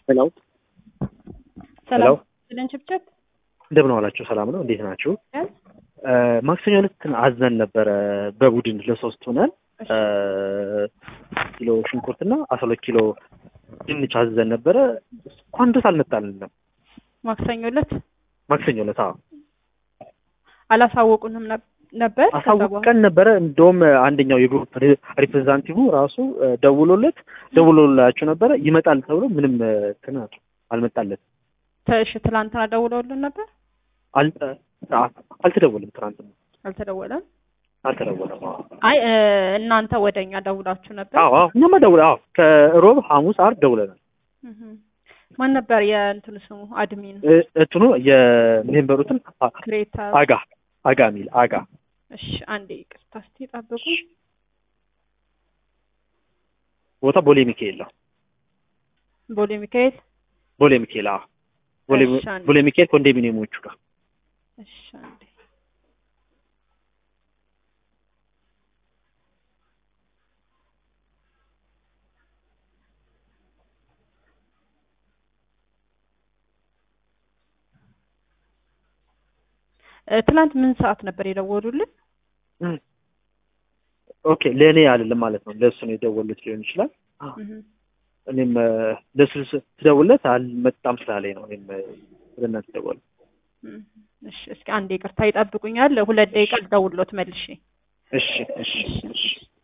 ሄሎ ሰላም ብለን ችብችብ እንደምን ዋላችሁ? ሰላም ነው? እንዴት ናችሁ? ማክሰኞ ዕለት አዘን ነበረ በቡድን ለሶስት ሆነን ኪሎ ሽንኩርትና አስራ ሁለት ኪሎ ድንች አዘን ነበረ። እንኳን ድረስ አልመጣልንም። ማክሰኞ ዕለት ማክሰኞ ዕለት አዎ፣ አላሳወቁንም ነበር። ከዛ በኋላ አሳውቀን ነበረ። እንደውም አንደኛው የግሩፕ ሪፕሬዘንታቲቭ ራሱ ደውሎለት ደውሎላቸው ነበረ ይመጣል ተብሎ ምንም እንትን አልመጣለት ተሽ ትላንትና ደውለውልን ነበር። አልተደወለም። ትናንትና አልተደወለም። አልተደወለም። አዎ አይ እ፣ እናንተ ወደኛ ደውላችሁ ነበር። አዎ አዎ፣ እኛማ ደውለ አዎ፣ ከሮብ ሐሙስ፣ ዓርብ ደውለናል። እህ። ማን ነበር የእንትኑ ስሙ? አድሚን እ- እንትኑ የሜምበሩትን አ- ክሬተር። አጋ አጋ ሚል አጋ እሺ አንዴ ይቅርታ እስቲ ጠብቁ። ቦታ ቦሌ ሚካኤል ነው። ቦሌ ሚካኤል። ቦሌ ሚካኤል አዎ፣ ቦሌ እሺ፣ አንዴ። ቦሌ ሚካኤል ኮንዶሚኒየሞቹ ጋር እሺ አንዴ እ፣ ትላንት ምን ሰዓት ነበር የደወሉልን? እም። ኦኬ ለእኔ አይደለም ማለት ነው፣ ለእሱ ነው የደወሉት ሊሆን ይችላል። እህ። እኔም እ፣ ለእሱ ስደውልለት አልመጣም ስላለኝ ነው እኔም እ፣ ወደ እናንተ ደወልኩ። እህ። እሺ እስኪ አንዴ ይቅርታ ይጠብቁኛል። ሁለት ደቂቃ ልደውልሎት መልሼ እሺ እሺ እሺ